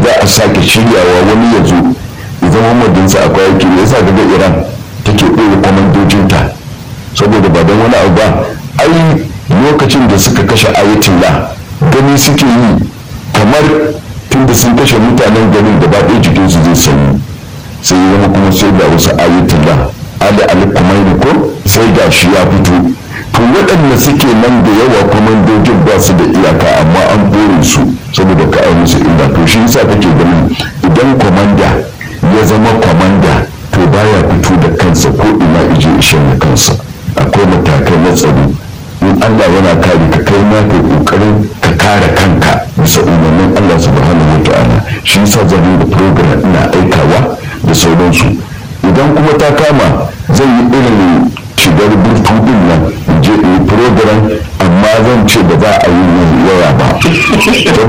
za a sake shiryawa wani ya zo idan muhammadinsa akwai yake ne yasa daga iran take ɓoye kwamandojinta saboda ba don wani abu ba ai lokacin da suka kashe ayatollah gani suke yi kamar tunda sun kashe mutanen garin da ba ɗaya jikinsu zai sanyi sai ya zama kuma sai ga wasu ayatollah ali ali kumaini ko sai ga shi ya fito to waɗanda suke nan da yawa kwamandojin ba su da iyaka amma an bore su saboda ka ai musu illa to shi yasa kake ganin idan kwamanda ya zama kwamanda to baya fito da kansa ko ina ije ishen da kansa akwai matakai na tsaro in Allah yana kare ka kai ma ka kokarin ka kare kanka bisa umarnin Allah subhanahu wataala shi yasa zan da program ina aikawa da sauransu idan kuma ta kama zan yi irin shigar burtu din nan je in program amma zan ce ba za a yi waya ba